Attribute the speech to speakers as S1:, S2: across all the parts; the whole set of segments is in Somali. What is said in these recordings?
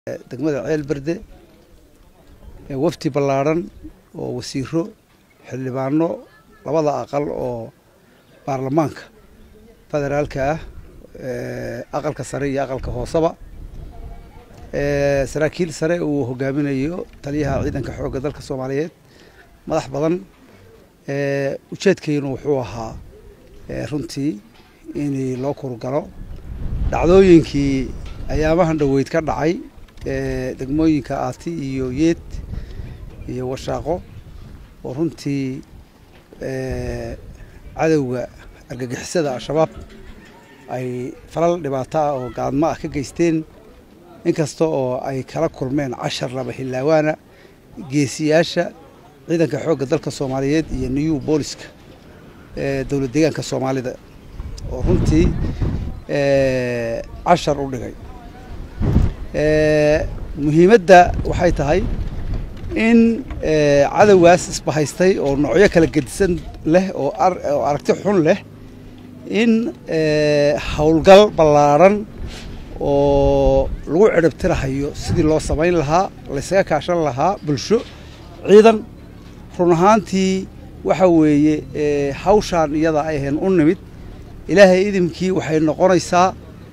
S1: degmada ceel berde wafdi ballaadhan oo wasiiro xildhibaano labada aqal oo baarlamaanka federaalka ah aqalka sare iyo aqalka hooseba saraakiil sare uu hogaaminayo taliyaha ciidanka xoogga dalka soomaaliyeed madax badan ujeedkaynu wuxuu ahaa runtii in loo kurgalo dhacdooyinkii ayaamahan dhoweyd ka dhacay degmooyinka aati iyo yeed iyo washaaqo oo runtii cadowga argagixisada al-shabaab ay falal dhibaato ah oo gaadmo ah ka geysteen inkasta oo ay kala kulmeen cashar laba xildhaawaana geesiyaasha ciidanka xoogga dalka soomaaliyeed iyo new booliska dowlad deegaanka soomaalida oo runtii cashar u dhigay muhiimadda waxay tahay in cadowgaas isbahaystay oo noocyo kala gedisan leh oo aragti xun leh in howlgal ballaadhan oo lagu ciribtirahayo sidii loo samayn lahaa laysaga kaashan lahaa bulsho ciidan run ahaantii waxa weeye hawshaan iyada ay ahayn u nimid ilaahay idimkii waxay noqonaysaa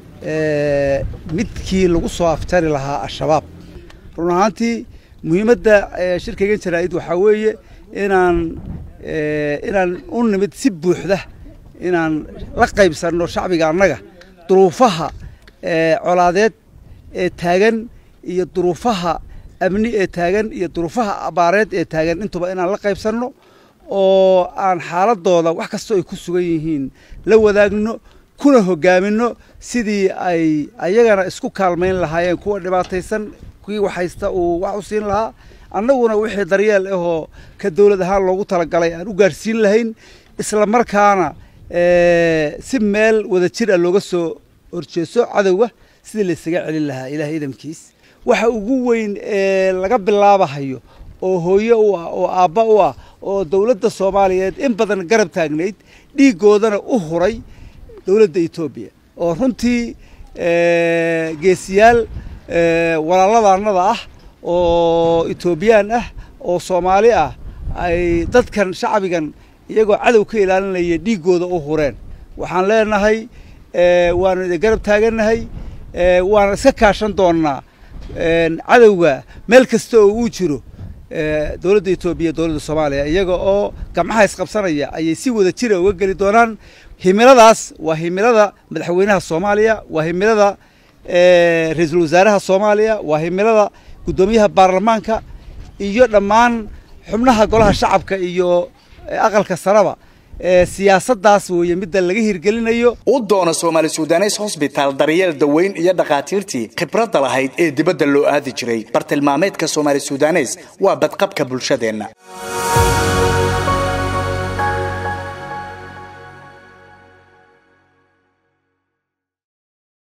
S1: midkii lagu soo aftari lahaa al-shabaab run ahaantii muhiimadda shirkaygan jaraa'id waxaa weeye inaan inaan u nimid si buuxda inaan la qaybsanno shacbiga annaga duruufaha colaadeed ee taagan iyo duruufaha amni ee taagan iyo duruufaha abaareed ee taagan intuba inaan la qaybsanno oo aan xaaladooda wax kastoo ay ku sugan yihiin la wadaagno kuna hogaaminno sidii ay ayagana isku kaalmayn lahaayeen kuwa dhibaataysan kuwii wax haysta uu wax u siin lahaa annaguna wixii daryeel ahoo ka dowlad ahaan loogu talagalay aan u gaarsiin lahayn isla markaana si meel wada jir ah looga soo horjeeso cadowga sidii laysaga celin lahaa ilaah idamkiis waxa ugu weyn ee laga bilaabahayo oo hooye u ah oo aabba u ah oo dowladda soomaaliyeed in badan garab taagnayd dhiiggoodana u huray dowladda etoobiya oo runtii geesiyaal walaaladaanada ah oo etoobiyaan ah oo soomaali ah ay dadkan shacbigan iyagoo cadow ka ilaalinaya dhiiggooda u hureen waxaan leenahay waanu idin garab taagannahay waana iska kaashan doonnaa cadowga meel kasta oo uu jiro dowladda etoobiya dowladda soomaaliya iyaga oo gamcaha isqabsanaya ayay si wada jira uga geli doonaan himiladaas waa himilada madaxweynaha soomaaliya waa himilada ra-iisul wasaaraha soomaaliya waa himilada guddoomiyaha baarlamaanka iyo dhammaan xubnaha golaha shacabka iyo aqalka saraba siyaasaddaas weeye midda laga hirgelinayo
S2: u doona soomaali sudanes hosbitaal daryeel daweyn iyo dhakhaatiirtii khibradda lahayd ee dibadda loo aadi jiray bartilmaameedka soomaali sudanes waa badqabka bulshadeenna